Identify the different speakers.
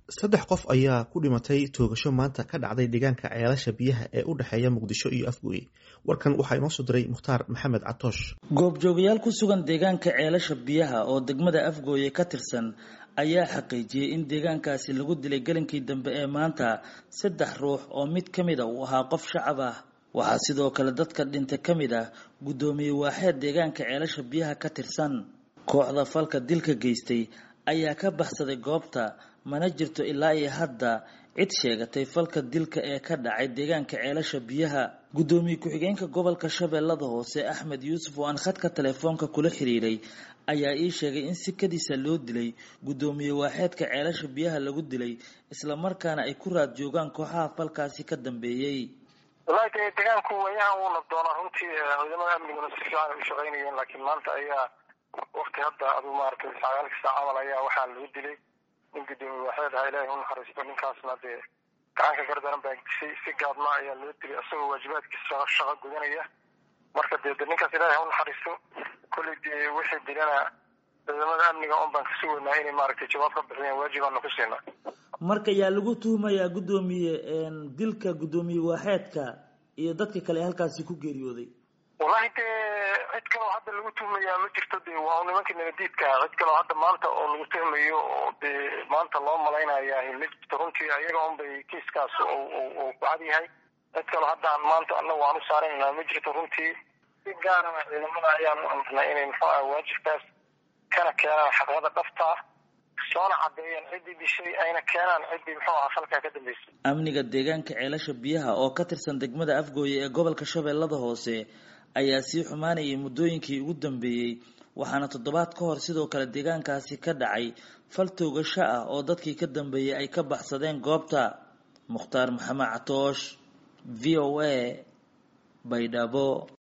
Speaker 1: saddex qof ayaa ku dhimatay toogasho maanta ka dhacday deegaanka ceelasha biyaha ee u dhexeeya muqdisho iyo afgooye warkan waxaa inoo soo diray mukhtaar maxamed catoosh
Speaker 2: goobjoogayaal ku sugan deegaanka ceelasha biyaha oo degmada afgooye ka tirsan ayaa xaqiijiyey in deegaankaasi lagu dilay gelinkii dambe ee maanta saddex ruux oo mid ka mid a uu ahaa qof shacab ah waxaa sidoo kale dadka dhinta ka mid ah guddoomiye waaxeed deegaanka ceelasha biyaha ka tirsan kooxda falka dilka geystay ayaa ka baxsaday goobta mana jirto ilaa iyo hadda cid sheegatay falka dilka ee ka dhacay deegaanka ceelasha biyaha guddoomiye ku-xigeenka gobolka shabeellada hoose axmed yuusuf oo aan khadka telefoonka kula xiriiray ayaa ii sheegay in sikadiisa loo dilay guddoomiye waaxeedka ceelasha biyaha lagu dilay islamarkaana ay ku raad joogaan kooxaha falkaasi ka dambeeyey
Speaker 3: wallaahi de deegaanku wayahan wuu nabdoonaa runtii ciidamada amniguna si fiican ay u shaqaynayeen laakiin maanta ayaa wakti hadda aduu maaragtay sagaalka saac camal ayaa waxaa lagu dilay nin guddoomiye waaxeed ahaa ilaahay u naxariisto ninkaasna dee gacanka gardaran baa dishay si gaadma ayaa loo dilay isagoo waajibaadkiisa shaqo gudanaya marka dee de ninkaas ilaahay u naxariisto kolley dee wixii dilana ciidamada amniga un baan kasi weynaa inay maaragtay jawaab ka bixiyaan waajibaana ku siinaa
Speaker 2: marka yaa lagu tuhumayaa guddoomiye dilka guddoomiye waaxeedka iyo dadka kale ee halkaasi ku geeriyooday
Speaker 3: wallahi dee cid kaloo hadda lagu tuhmayaa ma jirto de waa nimankii nabadiidkaa cid kaloo hadda maanta oo lagu tuhmayo oo dee maanta loo malaynayaa ma jirto runtii ayaga un bay kiiskaas uu ku cad yahay cid kaloo haddaan maanta annagu aan u saaraynaa ma jirto runtii si gaarana ciidamada ayaan u amarnay inay muxuu ah waajibkaas kana keenaan xaqyada dhabtaa soona caddeeyaan ciddii dishay ayna keenaan ciddii muxuu aha falkaa ka dambeysay
Speaker 2: amniga deegaanka ceelasha biyaha oo ka tirsan degmada afgooye ee gobolka shabeellada hoose ayaa sii xumaanayay muddooyinkii ugu dambeeyey waxaana toddobaad ka hor sidoo kale deegaankaasi ka dhacay fal toogasho ah oo dadkii ka dambeeyey ay ka baxsadeen goobta mukhtaar maxamed catoosh v o a baydhabo